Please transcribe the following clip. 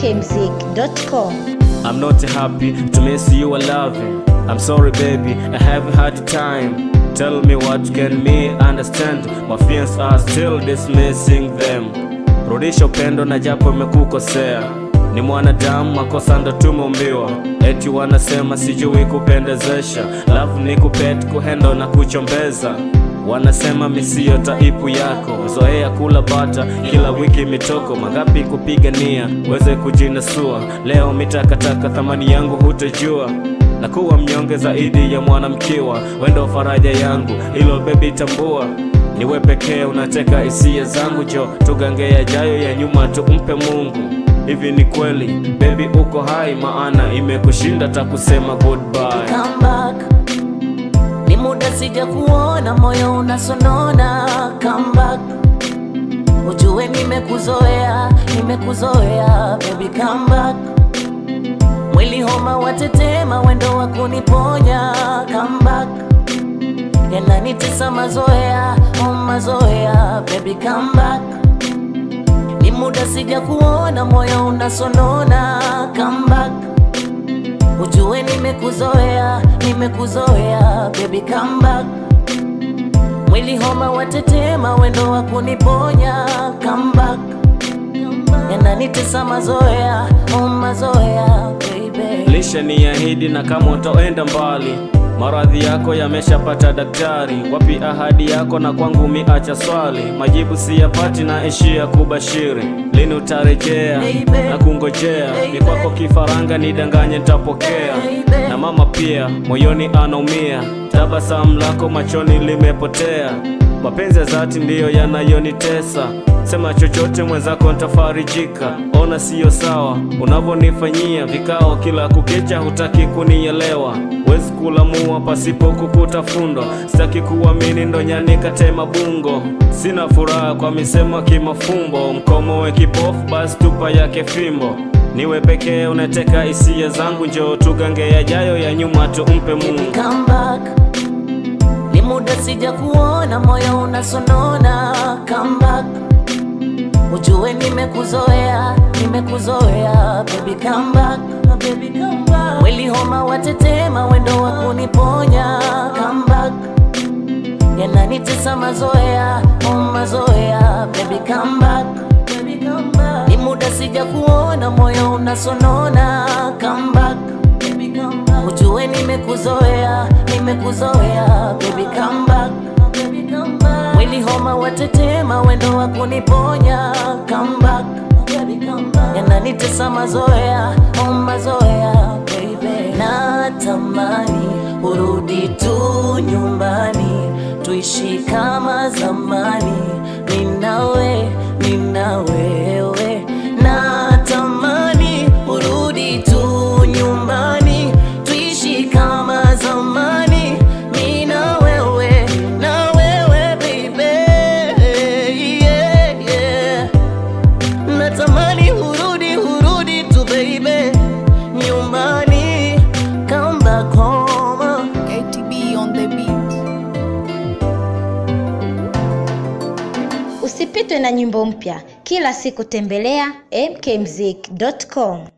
mkmzik.com. I'm not happy to miss you, I love you. I'm sorry, baby, I haven't had time. Tell me what can me understand? My feelings are still dismissing them. Rudisha upendo na japo imekukosea. Ni mwanadamu, makosa ndo tumeumbiwa. Eti wanasema sijui kupendezesha, love ni kupet kuhendo na kuchombeza. Wanasema misio taipu yako, zoea kula bata kila wiki mitoko mangapi kupigania weze kujinasua. Leo mitakataka thamani yangu hutojua na kuwa mnyonge zaidi ya mwanamkiwa. Wendo faraja yangu, hilo bebi tambua. Niwe pekee unateka hisia zangu, jo tugange yajayo ya nyuma tumpe Mungu. Hivi ni kweli bebi, uko hai? Maana imekushinda takusema goodbye. come back. Ni muda sija kuona, moyo unasonona. Come back, ujue nimekuzoea, nimekuzoea baby, come back. Mwili homa watetema, wendo wa kuniponya. Come back, yananitesa mazoea, oh mazoea baby, come back. Ni muda sija kuona, moyo unasonona. Come back Ujue nimekuzoea, nimekuzoea baby come back. Mwili homa watetema, wendo wa kuniponya come back. Yananitesa mazoea, oh mazoea baby. Lisha ni ahidi na kama utaenda mbali, maradhi yako yameshapata daktari. Wapi ahadi yako na kwangu miacha swali, majibu siyapati na ishia kubashiri. Lini utarejea Baby. na kungojea, ni kwako kifaranga nidanganye nitapokea. Baby. Na mama pia moyoni anaumia, tabasamu lako machoni limepotea. Mapenzi ya dhati ndiyo yanayonitesa, sema chochote mwenzako nitafarijika. Ona siyo sawa unavyonifanyia vikao kila kukicha, hutaki kunielewa. Wezi kulamua pasipo kukuta fundo, sitaki kuamini ndo nyani katema bungo. Sina furaha kwa misemo kimafumbo, mkomowe kipofu basi tupa yake fimbo. Niwe pekee unateka hisia zangu, njoo tugange yajayo ya nyuma tumpe Mungu. Come back. Ni muda sija kuona, moyo unasonona. Come back. Ujue nimekuzoea, nimekuzoea baby come back. Baby come back. Mwili homa watetema, wendo wa kuniponya come back. Yananitesa mazoea, oh mazoea baby come back. Baby come back. Ni muda sija kuona, moyo unasonona come back. Baby come back. Ujue nimekuzoea, nimekuzoea baby come back. Baby come back. Mwili homa watetema, wendo wa kuniponya come back. Baby come back. Yananitesa mazoea, oh mazoea baby. Natamani urudi tu nyumbani, tuishi kama zamani, ninawe nina wewe. Natamani urudi tu nyumbani, tuishi kama zamani, mimi na wewe, na wewe baby, yeah, yeah. Natamani urudi, urudi tu baby, nyumbani, come back home. ATB on the beat. Usipitwe na nyimbo mpya kila siku, tembelea mkmzik.com.